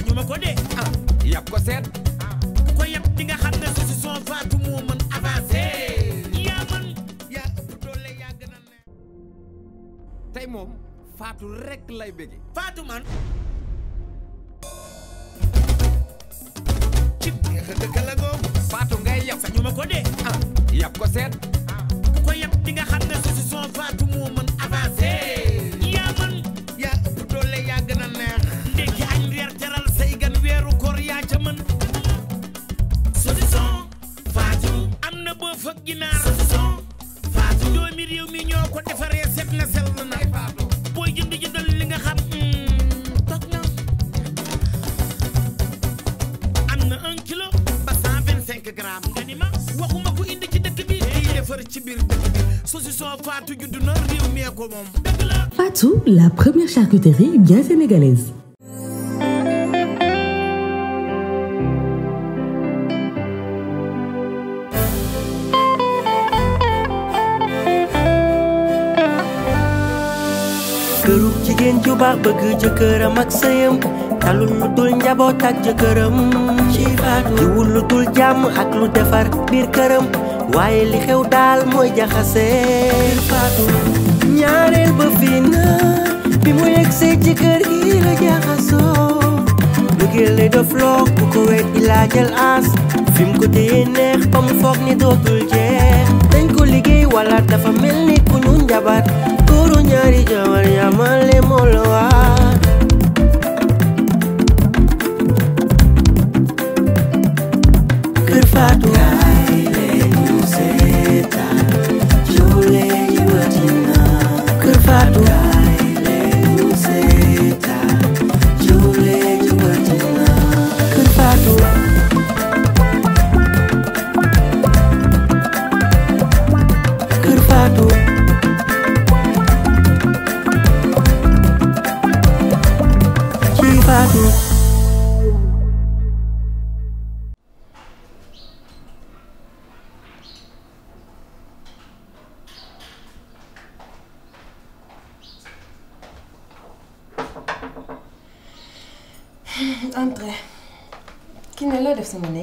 sañu ma ko de ah yàpp ko seet ku ko yab di nga xam ne saucisson Fatou moo mën avancé yaa man yaa ëpp doole yaa gën a neex tey moom Fatou rek lay bëgge Fatou man cib neex a dëkk la googu Fatou ngay yàpp sañu ma ko de ah yàpp ko seet ku ko yab di nga xam ne saucisson Fatou moo mën avancé yaa man yaa ëpp doole yaa gën a neex ndekki añ reer teral say gan weeru koor yaa ca mën saucisson Fatou am na boo fa ginaar saucisson Fatou doomi réew mi ñoo ko defaree set na sell na booy jënd jëndal li nga xam toog na am na un kilo ba cent vingt cinq grammes nga ni ma waxuma ko indi ci dëkk bi day defar ci biir dëkk bi saucisson Fatou judd na réew mi ko moom dëgg la Fatou, la première charcuterie bien sénégalaise. kërug jigéen ju baax bëgg jëkkëram ak sëyam talul lu dul njaboot ak jëkkëram ci faatu jiwul lu dul jàmm ak lu defar biir këram waaye li xew daal mooy jaxase faatu ñaareel ba fii na bi mu yegsee ci kër gi la jaxasoo bëggeel lay def loo ku ko weet ilaa jël aas fi mu ko téye neex ba mu foog ni dootul jeex dañ ko liggéey wala dafa mel ni ku ñu njabar góoru ñaari jabar yamale moo la waar kër Faatu kaay leen ñu seetaan joole yi watina kër Faatu kaay leen ñu seetaan joole yi watina kër Faatu kër Faatu ci Faatu Entrez. ki ne loo def sama néeg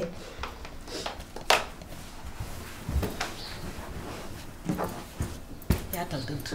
yaatal dënt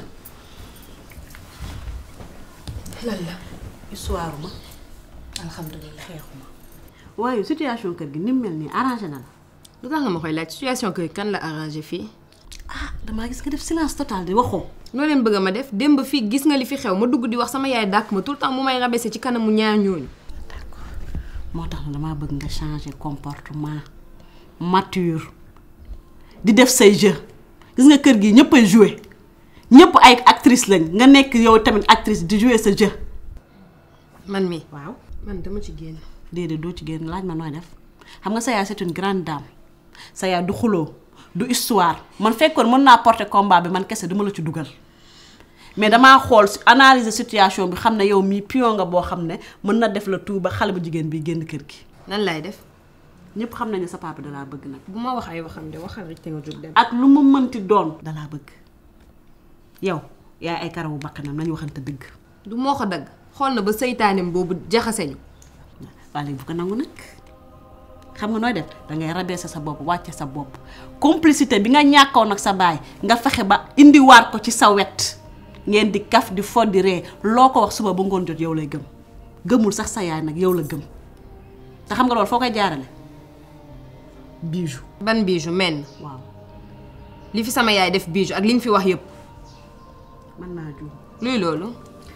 lan la histoire ma alhamdulilah xeexuma waaye situation kër gi ni mu mel nii arrangé na la lu tax nga ma koy laaj situation kër kan la arrangé fii ah damaa gis nga def silence total di waxoo loo leen bëgg a ma def démb fii gis nga li fi xew ma dugg di wax sama yaay dàkk ma tout le temps mu may rabaisser ci kanamu ñaar ñooñu moo tax na damaa bëgg nga changer comportement mature di def say jeu gis nga kër gi ñëpp ay jouer ñëpp ay actrice lañ nga nekk yow tamit actrice di jouer sa jeu man mi waaw man dama ci génn déedéet doo ci génn laaj ma nooy def xam nga sa yaay c'est une grande dame sa yaay du xuloo du histoire man fekkoon mën naa porter combat bi man kese duma la ci dugal mais damaa xool analyser situation bi xam ne yow mii pion nga boo xam ne mën na def la tout ba xale bu jigéen bi génn kër gi lan lay def ñëpp xam nañu sa papa dalaa bëgg nag bu ma wax ay waxam de waxal rek te nga jóg dem ak lu mu mënti doon dalaa bëgg yow yaay ay karawu bakkanam nañu waxante dëgg du moo ko dagg xool na ba seytaanem boobu jaxase ñu waa léegi bu ko nangu nag xam nga nooy def dangay rabaisser sa bopp wàcce sa bopp complicité bi nga ñàkkoon ak sa baay nga fexe ba indiwaat ko ci sa wet ngeen di kaf di fo di ree loo ko wax suba ba ngoon jot yow lay gëm gëmul sax sa yaay nag yow la gëm te xam nga loolu foo koy jaarale bijou ban bijou men waaw li fi sama yaay def bijou ak li ñu fi wax yëpp mën naa juum luy loolu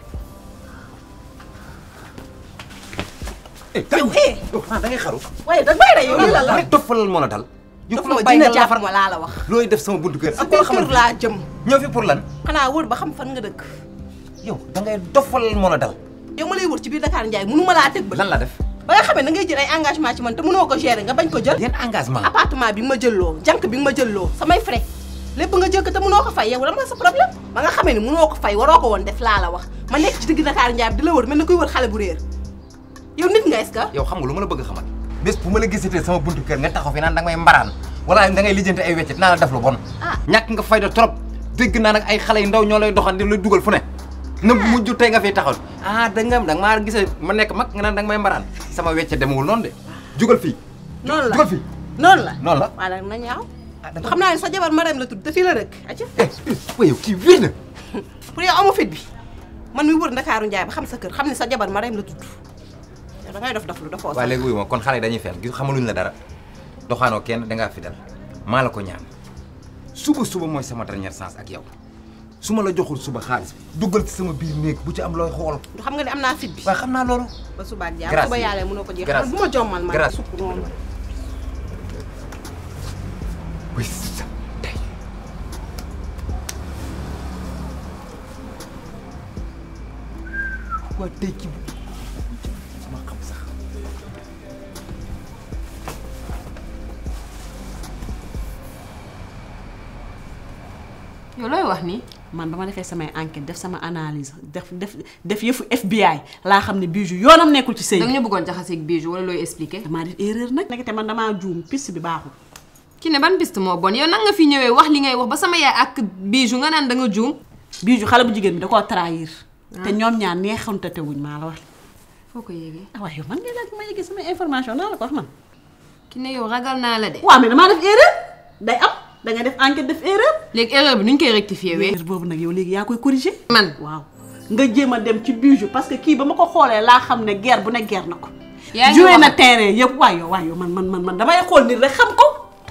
yow eh da ngay xaru waaye da may rey yow lii la la rek toppalal moo la dal yow dafa ku la ma bàyyi dina nga jàpp lafar ma laa la wax looy def sama buntu kër sa ak koo kër xamante laa jëm ñëw fi pour lan xanaa wër ba xam fan nga dëkk yow da ngay toppalal moo la dal yow ma lay wër ci biir Dakar Ndiaye mënu ma laa teg ba lan la def ba nga xamee da ngay jël ay engagement ci man te mënoo ko gérer nga bañ ko jël yan engagement appartement bi nga ma jëlloo jànk bi nga ma jëlloo samay frais lépp nga jël ko te mënoo ko fay yow lan mooy sa problème ba nga xamee ni mënoo ko fay waroo ko woon def laa la wax ma nekk ci digg Dakar Ndiaye bi di la wër mel ni kuy wër xale bu réer yow nit nga est-ce que yow xam nga lu ma la bëgg a xamal bés bu ma la gisatee sama buntu kër nga taxaw fi naan da nga may mbaraan wala da ngay lijjanti ay weccet naa la def lu bon Ah. ñàkk nga fayda trop dégg naa nag ay xale yu ndaw ñoo lay doxan di la dugal fu ne na mujj tey nga fiy taxaw ah da nga da nga maa gisee ma nekk mag nga naan da nga may mbaraan sama wecce demewul noonu de jugal fii noonu la jugal fii noonu la noonu la waaw nag na ñaaw xam naa ne sa jabar Marème la tudd te fii la rëkk aca waaye kii wér na pour yow amu fit bi man mi wër Ndakaaru Njaay ba xam sa kër xam ne sa jabar Marème la tudd yow da ngay dof dof lu dafoo waaye léegi wuyu ma kon xale yi dañuy fen gis xamaluñ la dara doxaanoo kenn dangaa fidèle maa la ko ñaan suba suba mooy sama dernière chance ak yow su ma la joxul suba xaalis bi duggal ci sama biir néeg bu ci am looy xool du xam nga ne am naa fit bi waaye xam naa loolu ba suba ak Grâce jàmm suba yàlla mënoo ko jeexal Grâce bu ma jommal ma Grâce sukk noonu oui sa tey waa tey ci ma xam sax yow looy wax nii man ba ma defee samay enquête def sama analyse def def def yëfu FBI laa xam ne Bijou yoonam nekkul ci sëy danga ñu bëggoon jaxaseeg Bijou wala looy expliquer damaa def erreur nag nekk te man damaa juum piste bi baaxul ki ne ban piste moo bon yow nan nga fi ñëwee wax li ngay wax ba sama yaay ak Bijou nga naan da nga juum Bijou xale bu jigéen bi da koo trahir te ñoom ñaar neexante te wuñ maa la wax foo ko yéegee ah waaye yow man ngay laaj ma yëgee sama information naa la ko wax man ki ne yow ragal naa la de waaw mais damaa def erreur day am da nga def enquête def erreur léegi erreur bi nuñ koy rectifier wee erreur boobu nag yow léegi yaa koy corriger man waaw nga jéem a dem ci Bijou parce que kii ba ma ko xoolee laa xam ne guerre bu ne guerre na ko yaa ngi joué na wax- terrain yëpp waay yow waay yow man man man man damay xool nit rek xam ko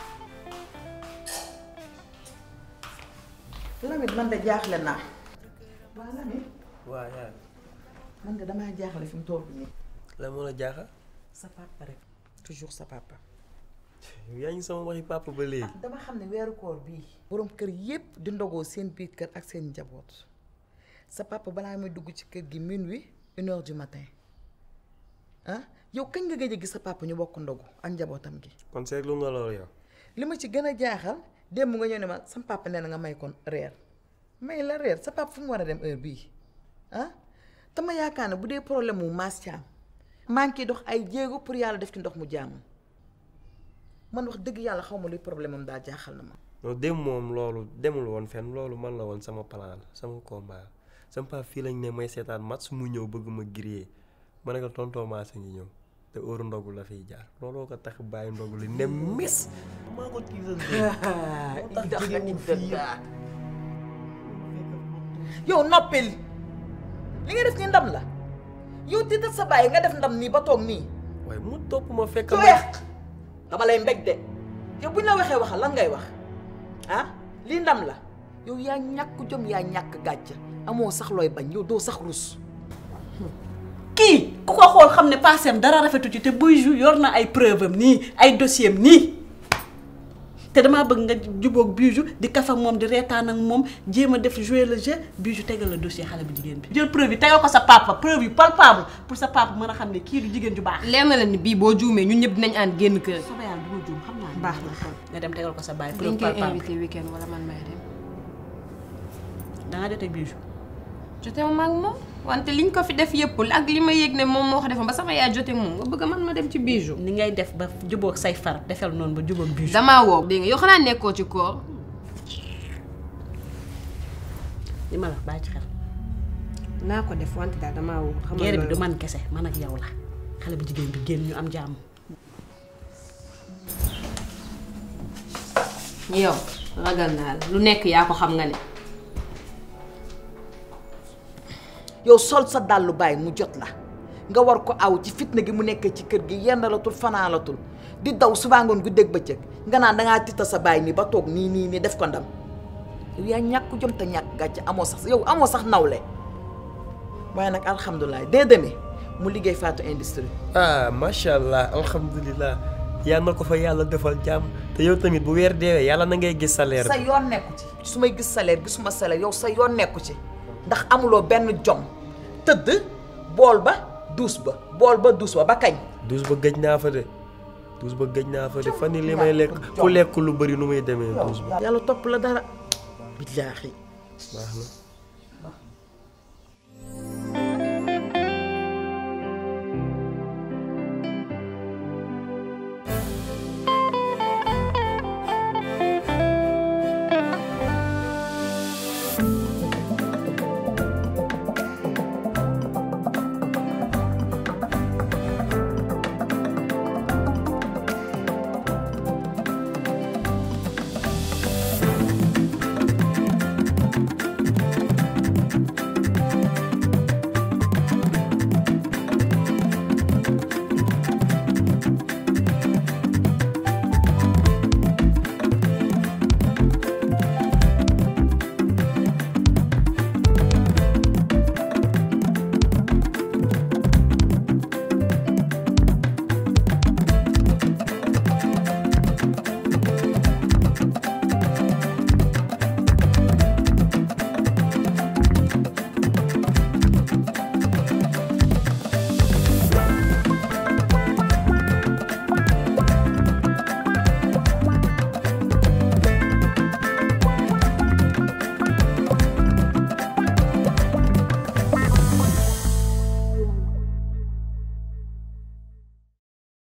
Lamine man de jaaxle naa waa Lamine waaw yaa man de damaa jaaxle fi mu toll nii la moo la jaaxal sa papa rek toujours sa papa yaa ngi sama waxi papa ba léegi dama xam ne weeru koor bii borom kër yépp di ndogoo seen biir kër ak seen njaboot sa papa balaa muy dugg ci kër gi minuit une heure du matin ah yow kañ nga gëj a gis sa papa ñu bokk ndogu ak njabootam gi kon seetlu nga loolu yow li ma ci gën a jaaxal démb nga ñëw ne ma sam papa nee na nga may kon reer may la reer sa papa fu mu war a dem heure bii ah te ma yaakaar ne bu dee problème mu maas caam maa ngi ciy dox ay jéego pour yàlla def ci ndox mu jàmm man wax dëgg yàlla xaw ma luy problème am daal jaaxal na ma. non dem moom loolu demul woon fenn loolu man la woon sama plan la sama combat sama papa fii lañ ne may seetaan match mu ñëw bëgg ma griller ma ne ko tonton Mass a ngi ñëw te heure ndogu la fiy jaar looloo ko tax bàyyi ndogu li ne mis maa ko tiital yow noppil li nga def ni ndam la yow tiital sa bàyyi nga def ndam nii ba toog nii. waaye mu topp ma fekk su weex dama lay mbég de yow bu ñu la waxee waxal lan ngay wax ah lii ndam la yow yaa ñàkk jom yaa ñàkk gàcce amoo sax looy bañ yow doo sax rus. kii ku ko xool xam ne passé dara rafetu ci te Bijou yor na ay preuve am nii ay dossier am nii te damaa bëgg nga jubóog Bijou di kaf ak moom di reetaan ak moom jéem a def jouer le jeu Bijou tegal la dossier xale bu jigéen bi. jël preuve yi tegal ko sa papa preuve yu palpable pour sa papa mën a xam ne kii du jigéen ju baax. leer na la ni bii boo juumee ñun ñëpp dinañ ànd génn kër. soobee yàlla du ma juum xam naa. baax na kon nga dem tegal ko sa baay. dañ preuve koy palpable invité weekend wala man may dem. da nga jotee Bijou. jotewu ma ak moom wante liñ ko fi def yëpp ak li ma yëg ne moom moo ko defoon ba sama yaay jote moom nga bëgg man ma dem ci Bijou. ni ngay def ba jubóog say far defal noonu ba jubóog Bijou. damaa woo dégg nga yow xanaa nekkoo ci koor. li ma la bàyyi ci xel. naa ko def wante daal damaa woo. xam nga guerre bi loolu. du man kese man ak yow la xale bu jigéen bi génn ñu am jàmm. yow ragal naa la lu nekk yaa ko xam nga ne. yow sol sa dàllu bàyyi mu jot la nga war ko aw ci fitna gi mu nekkee ci kër gi yendalatul fanaalatul di daw subaa ngoon gu dégg bëccëg nga naan dangaa tiita sa bàyyi nii ba toog nii nii nii def ko ndam yow yaa ñàkk jom te ñàkk gàcce amoo sax yow amoo sax nawle waaye nag alhamdulilah dee demee mu liggéey Fatou Industrie ah macha allah alhamdulilah yal na ko fa yàlla defal jàmm te yow tamit bu weer deewee yàlla na ngay gis salaire sa bi yoon nekku ci su may gis salaire gisuma salaire yow sa yoon nekku ci ndax amuloo benn jom tëdd bool ba duus ba bool ba duus ba ba kañ douze ba gëj naa fa de douze ba gëj naa fa de fan yi li may lekk ku lekk lu bëri nu muy demee douze ba yàlla topp la dara billaahi baax na